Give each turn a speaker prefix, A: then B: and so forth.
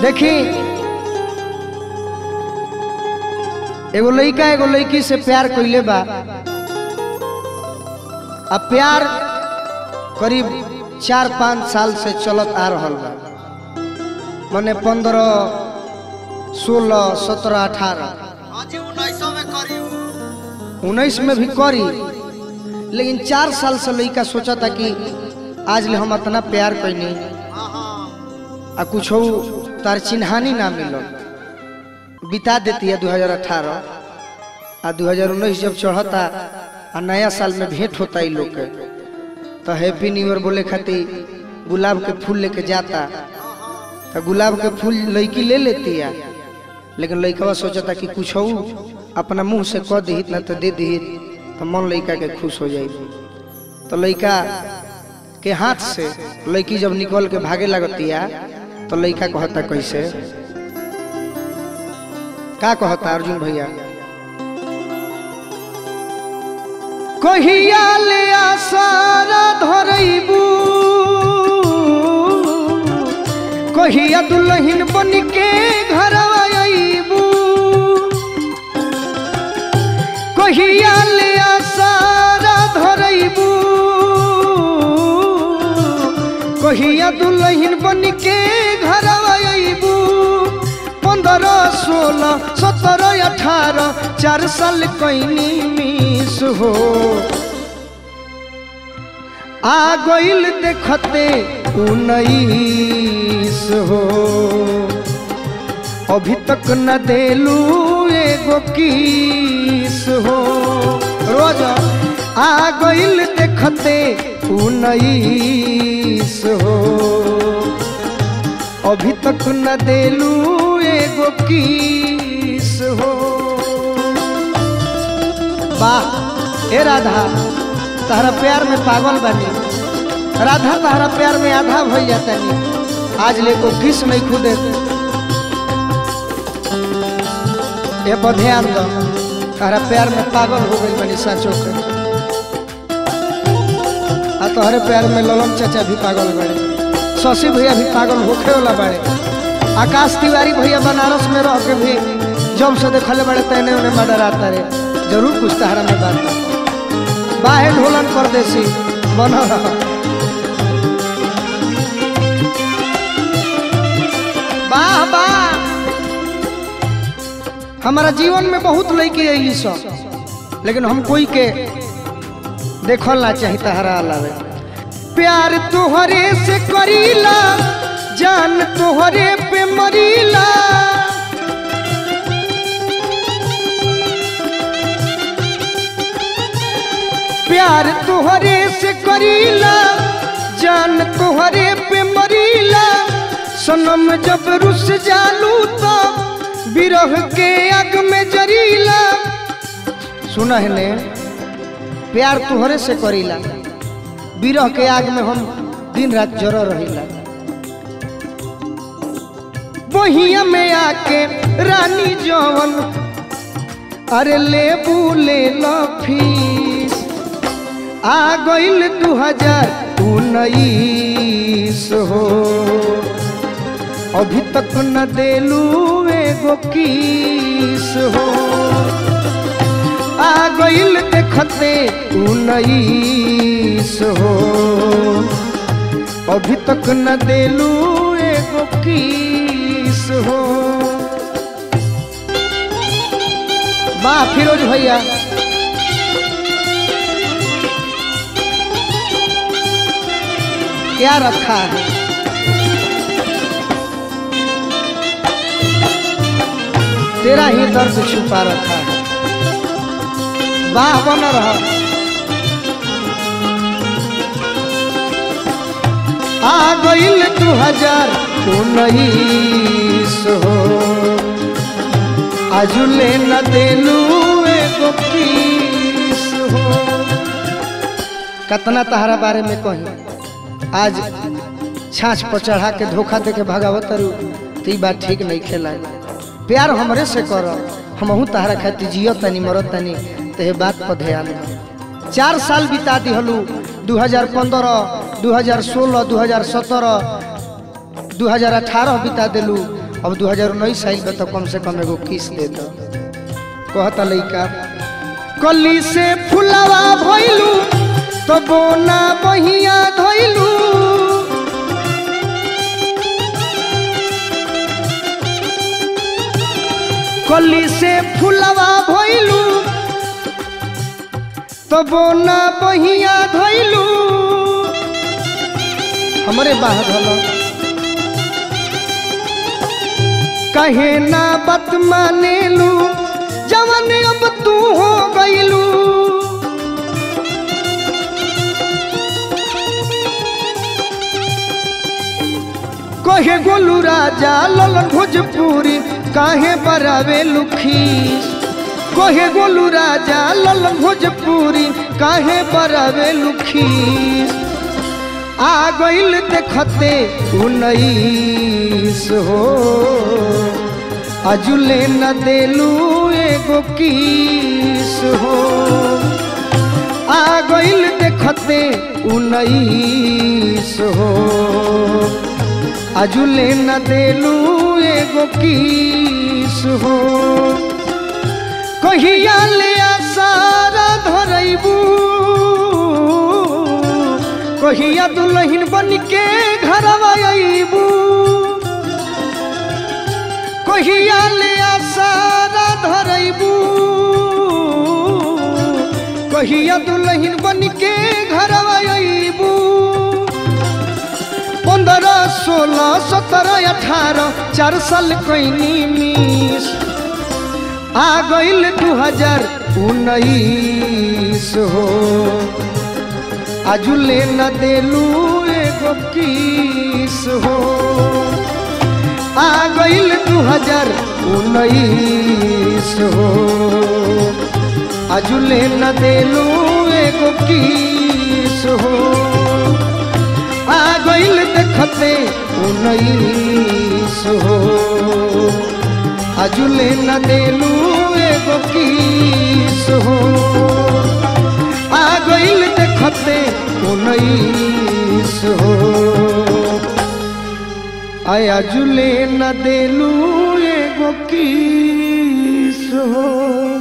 A: देखी एगो लड़का एगो लड़की से प्यार कइले बा अब प्यार करीब चार पाँच साल से चलत आ रहल बा मने पंद्रह सोलह सत्रह अठारह
B: अजी उन्नीसों में करी
A: उन्नीस में भी करी लेकिन चार साल से लड़का सोचा था कि आज ले हम इतना प्यार कैनी
B: हाँ हाँ
A: आ कुछ तार चिन्हानी ना मिलल बिता देती है 2018 आ 2019 जब चढ़ता आ नया साल में भेंट होता ई लोग के तो हैप्पी न्यू ईयर बोले खातिर गुलाब के फूल लेके जाता तो गुलाब के फूल लड़की ले लेती है लेकिन लड़कवा सोचता कि कुछ अपना मुंह से कह दी ना तो दे दी तो मन लड़का के खुश हो जाए तो लड़का के हाथ से लड़की जब निकल के भागे लगती है तो लड़का कहता कैसे का कहता अर्जुन भैया कहिया ले आसारा धरैबू कहिया दुल्हन बन के घर आईबू कहिया ले आसारा धरैबू कहिया दुल्हन बन के घर आईबू पंद्रह सोलह सत्रह अठारह चार साल कैनी मिस हो आ गइल देखते उन्नीस हो अभी तक न देलू एगो किस हो रोज आ गइल देखते उन्नीस हो अभी तक न देलू एगो किस हो वाह ए राधा तहरा प्यार में पागल बनी राधा तहरा प्यार में आधा भई जातनी आज ले को किस नहीं खुदे ये पर ध्यान दो तहरा प्यार में पागल हो गई बनी साचो के आ तोहरे प्यार में ललन चाचा भी पागल बड़े शशि भैया भी पागल होखे वाला बड़े आकाश तिवारी भैया बनारस में रह के भी जब से देखले बड़े तैने उन्हें मर्डर आता रे जरूर कुछ तहरा में बात बा। बाहे ढोलन परदेसी बन रहा वाह वाह हमारा जीवन में बहुत लड़की अली सब लेकिन हम कोई के देखल ना चाही तहरा अलावे प्यार तोहरे से करीला जान तोहरे पे मरीला प्यार तोहरे से करीला जान तोहरे पे मरीला सनम जब रुस जालू तो बिरह के आग में जरीला सुना है ने प्यार तोहरे से करीला बिरह के आग में हम दिन रात जर रहीला बहिया में आके रानी जवन अरे लेबू ले लो फीस आ गइल दू हजार उन्नीस हो अभी तक न देलू एगो किस हो आ गइल देखते उन्नीस हो अभी तक न देलू एगो किस हो वाह फिरोज भैया क्या रखा है तेरा ही दर्द छुपा रखा है वाह बन रहा आ गइल दू हजार उन्नीस हो आजुले न देलू एगो किस हो कतना तहरा बारे में कही आज छाछ पर चढ़ा के धोखा दे के भगावत रू तो ई बात ठीक नहीं खेला प्यार हमरे से कर हमहू तहरा खातिर जियो तनी मरो तनी तो ये बात पर ध्यान दे चार साल बिता दिहलू 2015 2016 2017 2018 बिता दिलू अब 2019 आइल बा तो कम से कम एगो किस दे दो कहता लइका कली से फुलवा भइलू तो बोना बहिया धइलू कली से फुलवा भइलू तो बोना बहिया धइलू हमरे बाह धलो कहे ना बत मानेलू जवन अब तू हो गईलू कहे गोलू राजा ललन भोजपुरी काहे बरावे लुखीस कहे गोलू राजा ललन भोजपुरी काहे बरावे लुखीस आ गईल देखते उन्नीस हो अजुले न देलू एगो किस हो आ गईल देखते उन्नीस हो अजुले न देलू एगो किस हो कहिया ले आसारा धरैबू कहिया दुल्हन बन के घरवा अइबू कहिया ले आसारा धरैबू कहिया दुल्हन बन के घरवा अइबू पंद्रह सोलह सत्रह अठारह चार साल कैनी मिस आ गईल दू हजार उन्नीस हो आजुले न देलू एगो किस हो आ गईल दू हजार उन्नीस हो आजुले न देलू एगो किस हो आ गईल देखते उन्नीस हो आजुले न देलू एगो किस हो आ गईल देखते उन्नीस हो आया जुले न देलू एगो किस हो